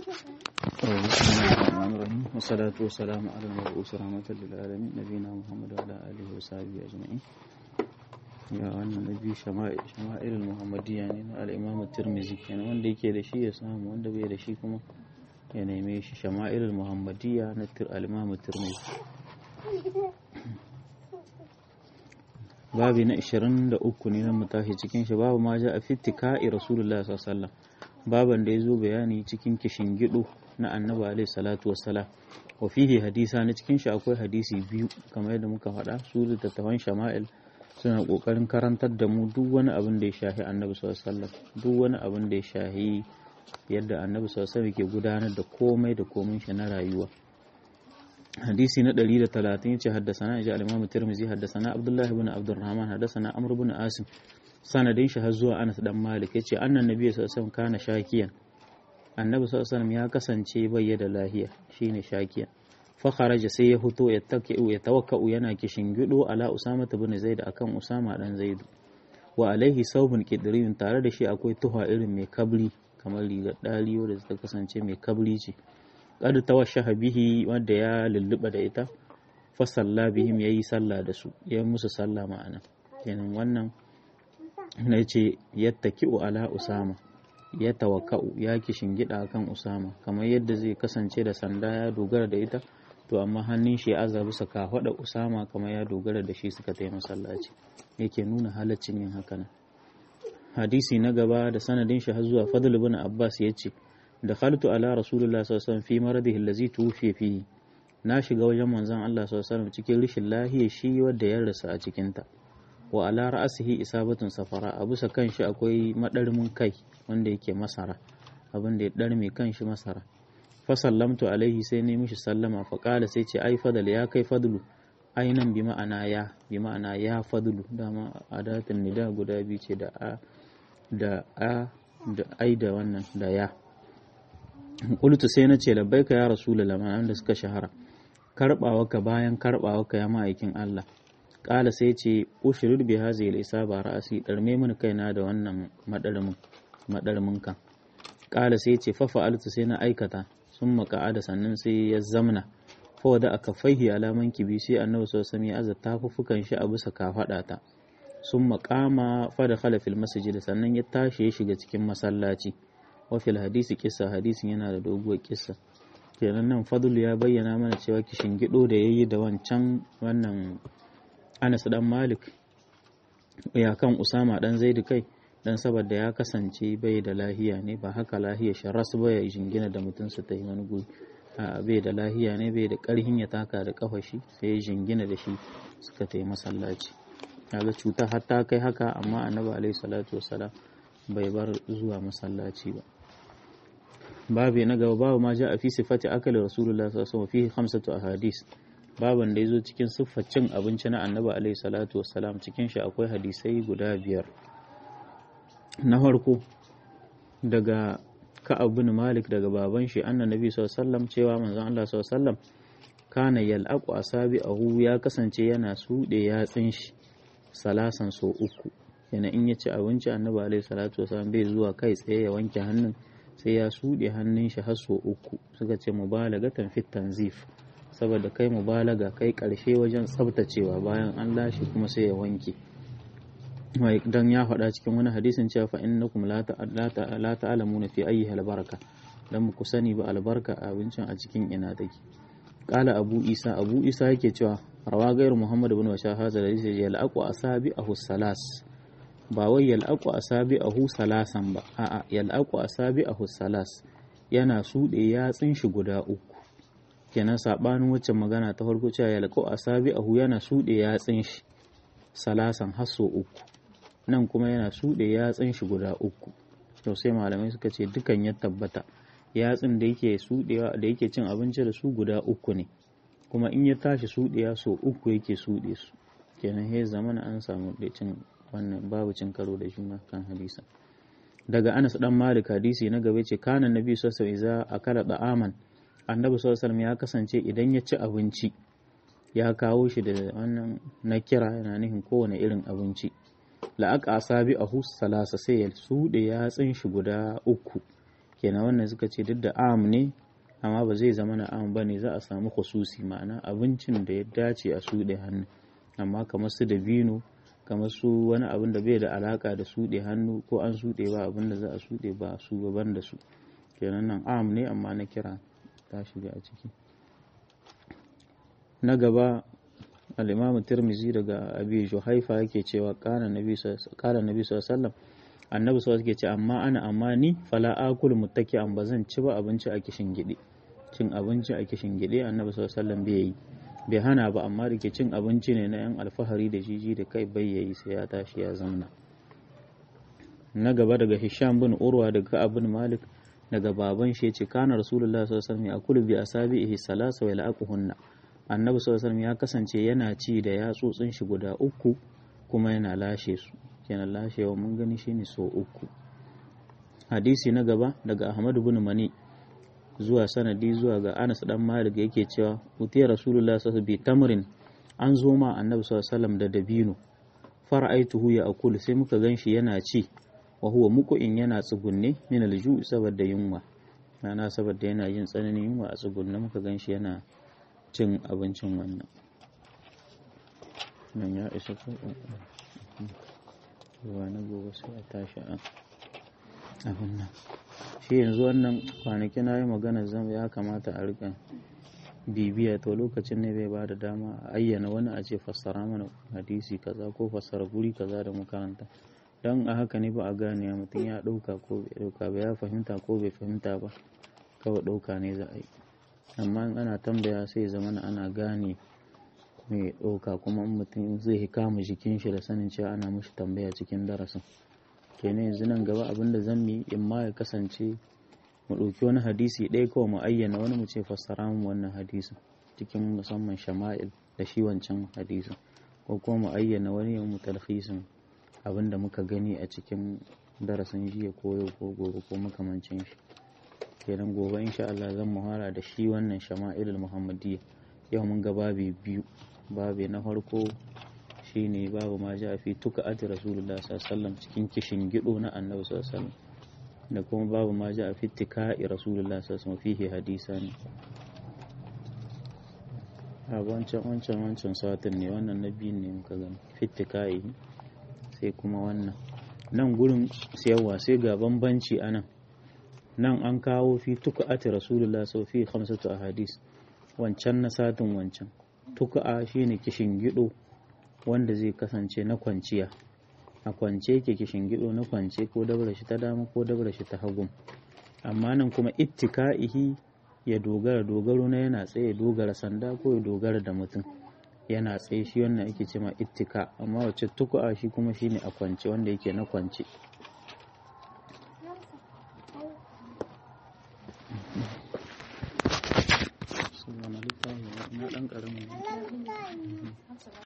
بسم الله الرحمن الرحيم والصلاة والسلام على المبعوث رحمة للعالمين نبينا محمد وعلى آله وصحبه أجمعين ya wannan na biyu shama'il muhammadiyya ne na al'imamu tirmizi kenan wanda yake da shi ya samu wanda bai da shi kuma ya neme shi shama'il muhammadiyya na al'imamu tirmizi babi na 23 ne na mutahi cikin shi babu ma ja a fitika'i rasulullah sallallahu baban da ya zo bayani cikin kishin gido na annabi alaihi salatu wassalam wa fihi hadisa na cikin shi akwai hadisi biyu kamar yadda muka faɗa su littattafan shama'il suna ƙoƙarin karantar da mu duk wani abin da ya shahi annabi sallallahu duk wani abin da ya shahi yadda annabi sallallahu ke gudanar da komai da komai shi na rayuwa hadisi na 130 yace haddasana ji al-imam tirmizi haddasana abdullahi ibn abdurrahman haddasana amr ibn asim sanadin shi har zuwa anas dan malik yace annan nabi sallallahu alaihi kana shakiyan annabi sallallahu ya kasance bai da lahiya shine shakiyan fakharaja sai ya fito ya ya tawakkau yana kishin gido ala usama bin zaid akan usama dan zaidu wa alaihi saubun qidriyun tare da shi akwai tuha irin mai kabri kamar rigar daliyo da ta kasance mai kabri ce qad tawashaha bihi wanda ya lulluba da ita fa salla bihim yayi sallah da su ya musu sallah ma'ana kenan wannan na ce yattaki'u ala usama ya tawakka'u ya kishin gida akan usama kamar yadda zai kasance da sanda ya dogara da ita to amma hannun shi ya aza bisa kafaɗa usama kamar ya dogara da shi suka taimaka masallaci yake nuna halaccin yin haka nan hadisi na gaba da sanadin shi har zuwa fadl ibn abbas yace da khaltu ala rasulullah sallallahu alaihi wasallam fi maradihi allazi tuwfi fihi na shiga wajen manzon Allah sallallahu alaihi wasallam cikin rishin lahiya shi wanda ya rasa a cikin ta wa ala ra'sihi isabatun safara a bisa kanshi akwai madarmin kai wanda yake masara abin da ya darme kanshi masara fasallamtu alaihi sai ne mishi sallama faƙala sai ce ai fadal ya kai fadlu ainan bi ma'ana ya bi ma'ana ya fadlu dama adatin nida guda biyu ce da a da a da ai da wannan da ya qultu sai na ce labbaika ya rasulullah ma'an da suka shahara karbawa ka bayan karbawa ka ya ma'aikin Allah ƙala sai ce ushrid bi hazihi al-isaba ra'asi darme mini kaina da wannan madarmin madarmin kan ƙala sai ce fa fa'altu sai na aikata sun maka'ada sannan sai ya zamna fa da aka faihi alaman kibi sai annabi sallallahu alaihi wasallam ya tafufukan shi a bisa kafada ta sun makama fa da khala fil masjid sannan ya tashi ya shiga cikin masallaci wa fil hadisi kissa hadisin yana da doguwar kissa kenan nan fadl ya bayyana mana cewa kishin gido da yayi da wancan wannan Anas dan Malik ya kan Usama dan Zaid kai dan saboda ya kasance bai da lahiya ne ba haka lahiya sharas ba ya jingina da mutum su ta yi wani guri a bai da lahiya ne bai da karhin ya taka da kafa shi sai ya jingina da shi suka ta yi masallaci kaga cuta har ta kai haka amma annabi alaihi salatu wassalam bai bar zuwa masallaci ba babu na gaba babu ma ja a fi sifati akali rasulullah sallallahu alaihi wasallam fihi khamsatu ahadis baban da yazo cikin siffar cin abinci na annabi alaihi salatu wassalam cikin shi akwai hadisai guda biyar na farko daga ka'ab bin malik daga baban shi annan nabi sallallahu cewa manzon Allah sallallahu kana yal'aqu asabi'ahu ya kasance yana sude yatsin shi salasan so uku yana in ya ci abinci annabi alaihi salatu wasallam bai zuwa kai tsaye ya wanke hannun sai ya sude hannun shi har so uku suka ce mubalagatan fit tanzif saboda kai mubalaga kai karshe wajen tsabtacewa bayan an lashe kuma sai ya wanke dan ya faɗa cikin wani hadisin cewa fa innakum la ta'lamuna fi ayyi albaraka dan ku sani ba albarka abincin a cikin ina take qala abu isa abu isa yake cewa rawa gairu muhammad ibn washa hadha hadisi yalaqu asabi'ahu salas ba wai yalaqu asabi'ahu salasan ba a'a yalaqu asabi'ahu salas yana sude yatsin shi guda uku kenan sabanin wacce magana ta farko cewa yalaqu asabi'ahu yana sude yatsin shi salasan hasso uku nan kuma yana suɗe yatsun shi guda uku to sai malamai suka ce dukan ya tabbata yatsun da yake suɗewa da yake cin abinci da su guda uku ne kuma in ya tashi suɗewa so uku yake suɗe su kenan he zamana an samu da cin wannan babu cin karo da juna kan hadisa daga Anas dan Malik hadisi na gaba ce kana nabi sallallahu alaihi wasallam akala da'aman annabi sallallahu alaihi ya kasance idan ya ci abinci ya kawo shi da wannan na kira yana nufin kowane irin abinci la'aƙa asabi a salasa sai ya suɗe yatsun shi guda uku kenan wannan suka ce duk da am ne amma ba zai zama na am bane za a samu khususi ma'ana abincin da ya dace a suɗe hannu amma kamar su dabino kamar su wani abin da bai da alaka da suɗe hannu ko an suɗe ba abin da za a suɗe ba su gaban da su kenan nan am ne amma na kira ta shiga a ciki na gaba al-imam tirmizi daga abi juhaifa yake cewa kana nabi kana nabi sallallahu annabi sallallahu yake ce amma ana amma ni fala akul muttaki an bazan ci ba abinci a kishin gide cin abinci a kishin gide annabi sallallahu alaihi bai yi bai hana ba amma da ke cin abinci ne na yan alfahari da jiji da kai bai yayi sai ya tashi ya zamna na gaba daga hisham bin urwa daga abin malik daga baban shi ce kana rasulullah sallallahu alaihi wasallam ya akulu bi asabihi salasa wa laquhunna annabi sallallahu alaihi ya kasance yana ci da yatsotsin shi guda uku kuma yana lashe su kenan lashewa mun gani shine so uku hadisi na gaba daga ahmad bin mani zuwa sanadi zuwa ga anas dan malik yake cewa utiya rasulullah sallallahu alaihi tamrin an zo ma annabi sallallahu alaihi da dabino fara'aituhu ya akulu sai muka ganshi yana ci wa huwa muku'in yana tsugunne min alju saboda yunwa ana saboda yana yin tsananin yunwa a tsugunne muka ganshi yana cin abincin wannan nan ya isa ko ruwa na gobe sai a tashi a abin nan shi yanzu wannan kwanaki na yi magana zan ya kamata a rika bibiya to lokacin ne bai ba da dama a ayyana wani a ce fassara mana hadisi kaza ko fassara guri kaza da makaranta don a haka ne ba a gane mutum ya ɗauka ko bai ɗauka ba ya fahimta ko bai fahimta ba kawai ɗauka ne za a yi amma in ana tambaya sai zama ana gane mai ɗauka kuma in mutum zai kama jikin shi da sanin cewa ana mushi tambaya cikin darasin kenan yanzu nan gaba abin da zan yi in ma ya kasance mu ɗauki wani hadisi ɗaya kawai mu ayyana wani mu ce fassara mu wannan hadisin cikin musamman shama'il da shi wancan hadisin ko kuma mu ayyana wani ya mu talhisin abin da muka gani a cikin darasin jiya ko yau ko gobe ko makamancin shi kenan gobe insha Allah zan muhara da shi wannan shama'ilul muhammadiyya yau mun ga babi biyu babi na farko shine babu ma ja fi tuka ati rasulullah sallallahu cikin kishin gido na annabi sallallahu da kuma babu ma ja fi tika'i rasulullah sallallahu fihi hadisan a wancan wancan wancan satin ne wannan na biyu ne muka gani fitika'i sai kuma wannan nan gurin siyarwa sai ga bambanci anan nan an kawo fi tuku'ati rasulullah sau fi hamsatu ahadis wancan na satin wancan tuku'a shine kishin gido wanda zai kasance na kwanciya a kwance yake kishin gido na kwance ko dabra shi ta dama ko dabra shi ta hagu amma nan kuma ittika'ihi ya dogara dogaro na yana tsaye dogara sanda ko ya dogara da mutum yana tsaye shi wannan ake ce ma ittika amma wacce tuku'a shi kuma shine a kwance wanda yake na kwance na ɗan ƙaramin